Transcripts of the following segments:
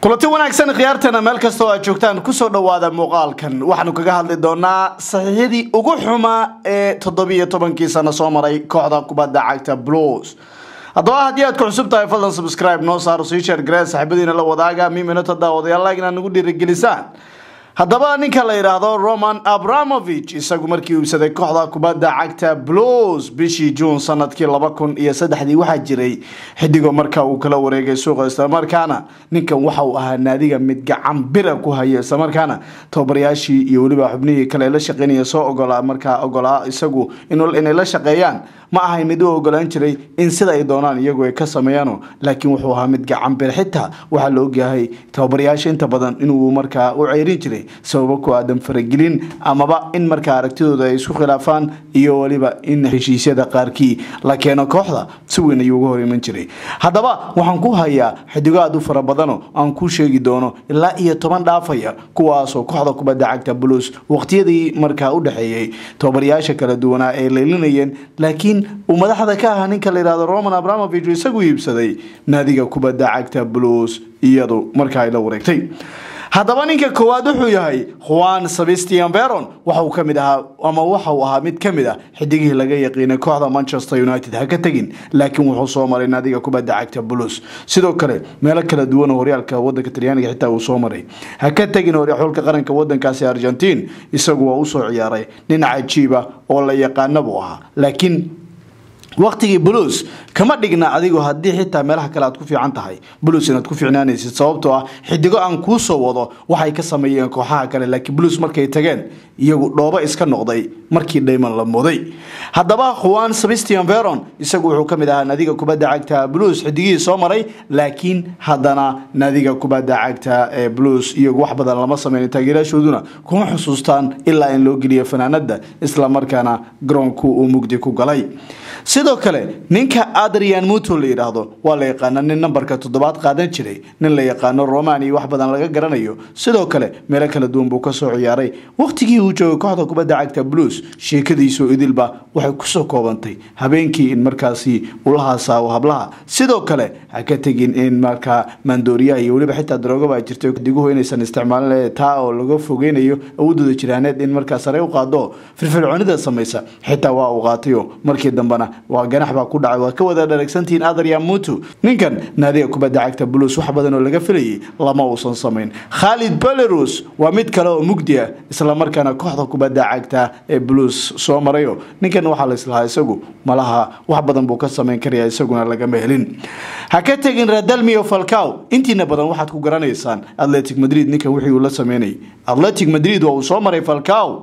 kulanti wanaagsan khiyaartana meel kastoo aad joogtaan kusoo dhawaada muuqaalkan waxaanu kaga hadli doonaa saxiixyadii ugu xumaa ee toddobiiyo tobankii sano soo maray kooxda kubadda cagta blues haddaba haddii aad ku cusub tahay fadlan subscribe noo saaro sii sheer garee saaxiibadiina la wadaaga miminata daawadayaal like inaad nagu dhiirigelisaan haddaba ninka la yidhaahdo roman abramovich isagu markii iibsaday kooxda kubadda cagta blues bishii juun sanadkii laba kun iyo saddexdii waxaa jiray xidigo marka uu kala wareegay suuqa islamarkaana ninkan waxa uu ahaa naadiga mid gacan bira ku haya islamarkaana tababarayaashii iyo weliba xubnihii kale la shaqeynaya soo ogolaa markaa ogolaa isagu inay la shaqeeyaan ma ahayn mid u ogolaan jiray in sida ay doonaan iyagu ay ka sameeyaano laakiin wuxuu ahaa mid gacan bir xitaa waxaa la ogyahay tababarayaasha inta badan inuu markaa u ceyrin jiray sababo ku aadan faragelin amaba in markaa aragtidooda ay isku khilaafaan iyo weliba in heshiisyada qaarkii la keeno kooxda si weyn ayuu uga hor iman jiray haddaba waxaan ku hayaa xidigo aad u fara badano aan ku sheegi doono ilaa iyo toban dhaafaya kuwaasoo kooxda kubadda cagta blues waqtiyadii markaa u dhexeeyey tababarayaasha kala duwanaa ay leylinayeen laakiin uu madaxda ka ahaa ninka la yihahdo roman abramovich isagu iibsaday naadiga kubadda cagta blues iyadu markaa ay la wareegtay haddaba ninka koowaad wuxuu yahay juan sebastian veron waxauu ka mid ahaa ama waxauu ahaa mid ka mid ah xidigihii laga yaqiinay kooxda manchester united ha ka tegin laakiin wuxuu soo maray naadiga kubadda cagta blues sidoo kale meelo kala duwan oo horyaalka wadanka talyaaniga xitaa uu soo maray ha ka tegin xulka qaranka wadankaasi argentiin isagu waa usoo ciyaaray nin cajiiba oo la yaqaana buu ahaa laakiin waqtigii blues kama dhigna adigu haddii xitaa meelaha kale aad ku fiican tahay blues inaad ku fiicnaanaysid sababtoo ah xidigo aan kuu soo wado waxay ka sameeyeen kooxaha kale laakiin blues markay tageen iyagu dhoobo iska noqday markii dhayman la muday haddaba juan sebastian veron isagu wuxuu ka mid ahaa naadiga kubadda cagta blues xidigihii soo maray laakiin haddana naadiga kubadda cagta ee blues iyagu wax badan lama sameyn taageeraashooduna kuma xusuustaan ilaa in loo geliyo fanaanada islamarkaana garoonku uu mugdi ku galay sidoo kale ninka adrian muto la yidhaahdo waa la yaqaana nin nambarka toddobaad qaadan jiray nin la yaqaano romani wax badan laga garanayo sidoo kale meelo kala duwan buu kasoo ciyaaray waqtigii uu joogay kooxda kubadda cagta blues sheekadiisu idilba waxay kusoo koobantay habeenkii in markaasi ula haasaawo hablaha sidoo kale ha ka tegin in markaa maandooriyaha iyo weliba xitaa daroogaba jirtay diguhu inaysan isticmaalin taa oo laga fogeynayo awoodooda jiraaneed in markaa sare u qaado firfircoonida samaysa xitaa waa uu qaatayo markii dambena waa ganax baa ku dhacay waa ka wada dharagsantihiin adrian mutu ninkan naadiga kubadda cagta blues wax badan oo laga filayay lama uusan samayn khalid belarus waa mid kale oo mugdi ah islamarkaana kooxda kubadda cagta ee blues soo marayo ninkan waxaa laislahaa isagu malaha wax badan buu ka samayn karaya isaguna lagama helin ha ka tegin radalmio falcow intiina badan waxaad ku garanaysaan atletic madrid ninkan wixii uu la sameynayay atletic madrid waa uu soo maray falcow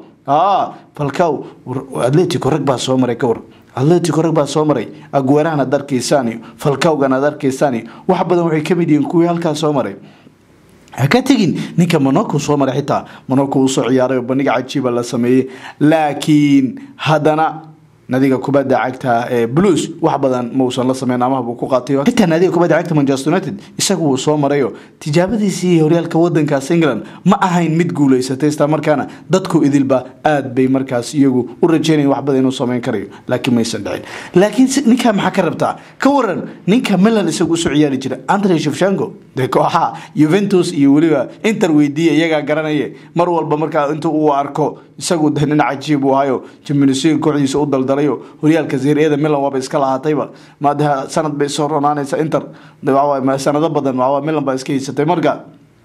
falcow atletico rag baa soo maray ka war atletico rag baa soo maray aguerahan ad arkaysaan iyo falcowgan ad arkaysaan iyo wax badan waxay kamid yihiin kuwii halkaa soo maray ha ka tegin ninka monaco soo maray xitaa monaco uu soo ciyaaray oo bandhiga cajiiba la sameeyey laakiin haddana nadiga kubadda cagta ee blues wax badan mausan la sameyn amaha buu ku qaatay xitaa naadiga kubadda cagta manchester united isagu wuu soo marayo tijaabadiisii horyaalka wadankaas england ma ahayn mid guuleysatay isla markaana dadku idilba aad bay markaas iyagu u rajeynayan wax badan inuu sameyn karayo laakiin maysan dhicin laakiin ninka maxaa ka rabtaa ka waran ninka milan isagu usoo ciyaari jira andre shefshango dee kooxaha juventus iyo weliba inter weydiiya iyagaa garanaye mar walba markaa inta uu arko isagu de nin cajiib uu hayo jimnisiin kooxdiisa u daldalayo horyaalka zeeriyada milan waaba iska lahaatayba maadaha sanad bay soo ronaanaysa inter sanado badan milan baa iska haysatay marka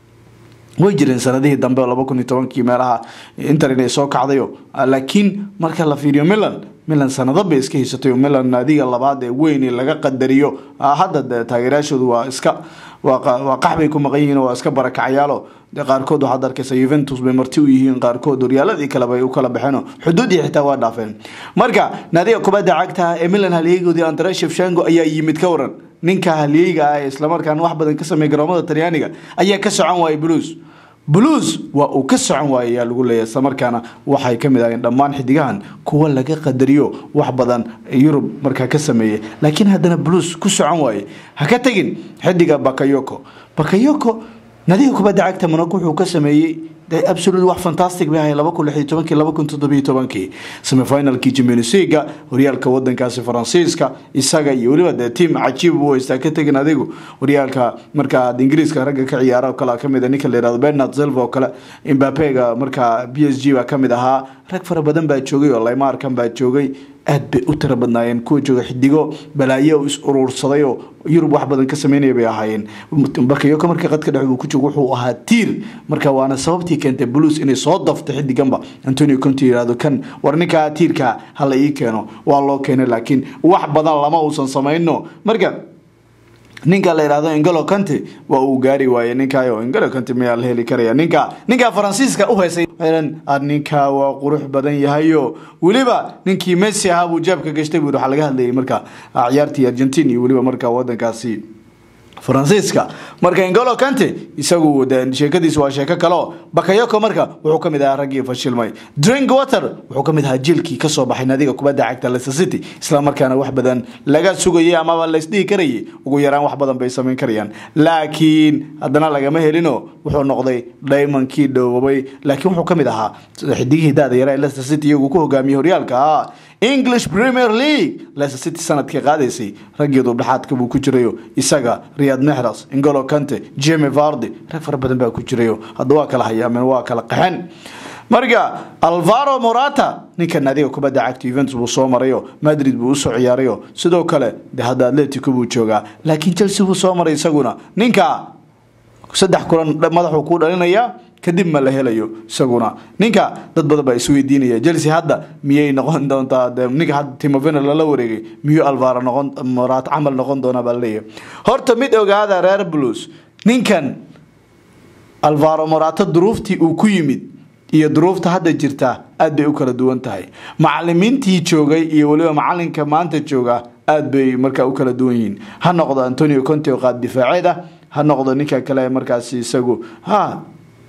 way jireen sanadihii dambe laba kun iyo tobankii meelaha inter inay soo kacdayo laakiin marka la fiiriyo milan milan sanado bay iska haysatay milan naadiga labaad ee weyn laga qadariyo hadda taageerayaashoodu waa iska waa qaxbay ku maqan yihiin waa iska barakacyaalo qaarkood waxaad arkaysa juventus bay marti u yihiin qaarkood horyaaladii kaleba ay u kala baxeen xuduudii xitaa waa dhaafeen marka naadiga kubadda cagta ee milan halyeegoodii andre shefshango ayaa yimid ka waran ninka halyeyga ah ee islamarkaana wax badan ka sameeya garoomada talyaaniga ayaa ka socon waayay blues blues waa uu ka socon waayay ayaa lagu leeyahay islamarkaana waxay ka mid ahayeen dhammaan xidigahan kuwa laga qadariyo wax badan yurub markaa ka sameeyey laakiin haddana blues ku socon waaye ha ka tegin xidiga bakayoko bakayoko nadiga kubadda cagta monaco wuxuu ka sameeyey de absolute wax fantastic bay ahay laba kun lix iyo tobankii laba kun toddobiyo tobankii semifinalkii champions leaga horyaalka wadankaasi faransiiska isaga iyo weliba dee tiam cajiib buu haystaa ka tegin adigu horyaalka markaa ingiriiska ragga ka ciyaara oo kale kamid a ninka la yihahdo bernard silva oo kale imbapega markaa b s g baa kamid ahaa rag fara badan baa joogay oo laymaarkan baa joogay aad bay u tira badnaayeen kuwa jooga xidigo balaayo is uruursaday oo yurub wax badan ka sameynaya bay ahaayeen bakayoko marka qadka dhex uu ku joogo wuxuu ahaa tiir marka waana sababtii keentay blues inay soo dafto xidiganba antonio conte yihahdo kan war ninkaa tiirka hala ii keeno waa loo keenay laakiin wax badan lama uusan samayno marka ninka la yihahdo ingolo conte waa uu gaari waayey ninkayo ingolo conte miyaa la heli karaya ninka ninka faransiiska u heysay ninka waa qurux badan yahayo weliba ninkii messi ahaa buu jeebka gashtay buu waxaa laga hadlayay marka ciyaartii argentin iyo weliba marka wadankaasi faransiiska marka ingolo kante isagu sheekadiis waa sheeko kaleo bakayoko marka wuxuu kamid ahaa raggii fashilmay drink water wuxuu kamid ahaa jiilkii kasoo baxay nadiga kubadda cagta leicester city isla markaana wax badan laga sugayay amaba laysdhihi karayay ugu yaraan wax badan bay samayn karayaan laakiin haddana lagama helino wuxuu noqday daymonkii dhoobabay laakiin wuxuu kamid ahaa xidigihii daada yara ee leicester city iyagu ku hogaamiyey horyaalka english premier league leicester city sanadkii qaadaysay raggii dubdhexaadka buu ku jirayo isaga riyad mexras ingolo kante jemi vardi rag fara badan baa ku jirayo hadda waa kala hayaameen waa kala qaxen marka alvaro morata ninka naadiga kubadda cagta juventus buu soo marayo madrid buu usoo ciyaarayo sidoo kale de hadda atletico buu joogaa laakiin chelsea buu soo maray isaguna ninka saddex kulan madaxuu kuu dhalinaya kadib ma la helayo isaguna ninka dad badan baa isweydiinaya chelsea hadda miyay noqon doontaa ninka hadda timovena lala wareegay miyuu alvaro noqon morat camal noqon doonaa baa laleeyahay horta mid ogaada reer blues ninkan alvaro morata duruuftii uu ku yimid iyo duruufta hadda jirta aad bay u kala duwan tahay macalimiintii joogay iyo weliba macalinka maanta jooga aad bay markaa u kala duwan yihiin ha noqdo antonio conte oo qaad difaaceed ah ha noqdo ninka kale markaasi isagu ha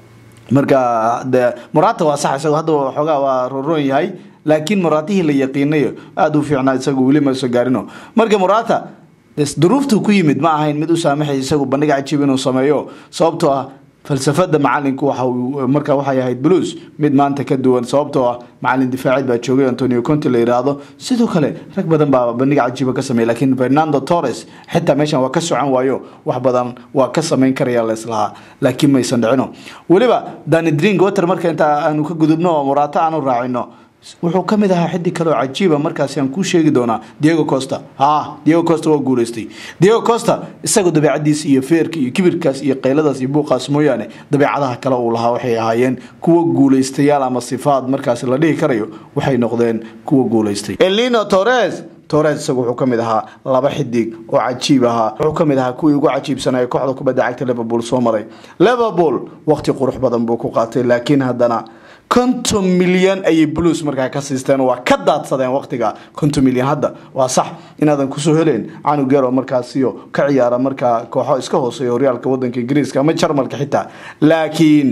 marka de morata waa sax isagu hadda xoogaa waa roroon yahay laakiin moratihii la yaqiinayo aada u fiicnaa isagu weli ma soo gaarino marka morata duruuftuu ku yimid ma ahayn mid u saamaxay isagu bandhig cajiib inuu sameeyo sababtoo ah falsafada macalinku waxa marka waxay ahayd blues mid maanta ka duwan sababtoo ah macalin difaaceed baa joogay antonio conte la yiraahdo sidoo kale rag badan baa bandhig cajiiba ka sameeyay laakiin fernando torres xitaa meeshan waa ka socon waayo wax badan waa ka samayn karaya leslahaa laakiin maysan dhicino weliba dani drink water marka inta aanu ka gudubno oo muraato aanu raacino wuxuu ka mid ahaa xiddig kaleoo cajiiba markaasi aan kuu sheegi doonaa diego costa ha diego costa waa guuleystay diego costa isaga dabeecadiis iyo feerka iyo kibirkaas iyo qayladaas iyo buuqaas mooyaane dabeecadaha kale uu lahaa waxay ahaayeen kuwa guuleystayaal ama sifaad markaasi la dhihi karayo waxay noqdeen kuwa guuleystay elino torres torres isagu wuxuu kamid ahaa laba xidig oo cajiib ahaa wuxuu kamid ahaa kuwii ugu cajiibsanaya kooxda kubadda cagta liverpool soo maray liverpool waqti qurux badan buu ku qaatay laakiin haddana konton milyan ayay blues markaa ka siisteen waa ka daadsadeen waqtiga konton milyan hadda waa sax inaadan kusoo heleen canug yaro markaasiyo ka ciyaara markaa kooxo iska hooseeya horyaalka wadanka ingiriiska ama jarmalka xitaa laakiin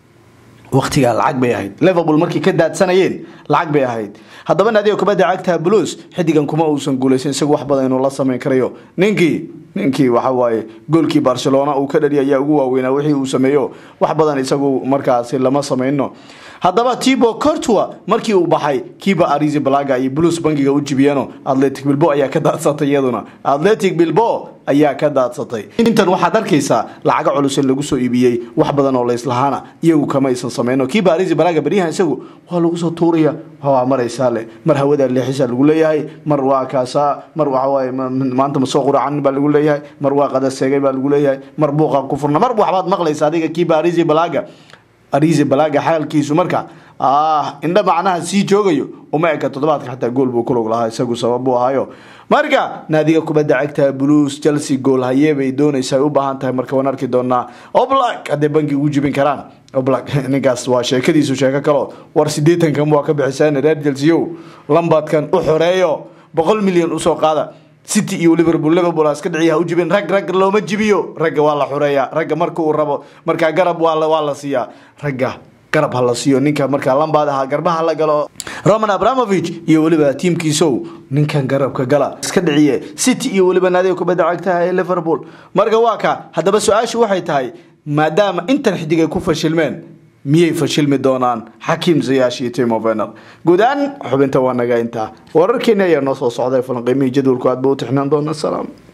waqtigaa lacag bay ahayd liverpool markay ka daadsanayeen lacag bay ahayd haddaba naadiga kubadda cagta blues xidigan kuma uusan guuleysan isagu wax badan inuu la samayn karayo ninkii ninkii waxa waaye goolkii barcelona uu ka dhali ayaa ugu waaweynaa wixii uu sameeyo wax badan isagu markaasi lama samayno haddaba tibo cortua markii uu baxay kiiba arizi balaga iyo blues bankiga u jibiyeeno atletic bilbo ayaa ka daadsatay iyaduna atletic bilbo ayaa ka daadsatay intan waxaad arkaysaa lacago culus in lagu soo iibiyey wax badan oo layslahaana iyagu kama aysan sameyno kiiba arizi balaga beryahan isagu waa lagu soo tuuraya waa maraysaa le mar hawada leexisa lagu leeyahay mar waa kaasa mar waxawaaye maanta ma soo quracan baa lagu leeyahay mar waa qadaseegay baa lagu leeyahay mar buuqa ku furna mar waxbaad maqlaysa adiga kiiba arizi balaga arizi balaga xaalkiisu marka ah indha macnaha sii joogayo uma eka toddobaadka xataa gool buu kulog lahaa isagu sabab buu ahaayo marka naadiga kubadda cagta blues chelsea gool hayee bay doonaysa ay u baahan tahay marka waan arki doonaa oblak hadday banki ugu jibin karaan oblak ninkaas waa sheekadiisu sheeko kalo war siddeetankan waa ka bixisaan reer chelsea ow lambadkan u xoreeyo boqol milyan usoo qaada city iyo liverpool liverpool iska dhiciya u jibin rag rag looma jibiyo ragga waa la xureeyaa ragga marka uu rabo markaa garab waa la waa la siiyaa ragga garab ha la siiyo ninka markaa lambaad ahaa garbaha la galo roman abramovich iyo weliba tiimkiisow ninkan garabka gala iska dhiciye city iyo weliba naadiga kubadda cagtaha ee liverpool marka waa ka haddaba su-aashu waxay tahay maadaama intan xidig ay ku fashilmeen miyay fashilmi doonaan xakiim ziyaash iyo timo vener guud ahaan xubinta waa naga intaa wararkeeni ayaa noo soo socday falanqiimihii jadwalku aad ba u tixnaan doona salaam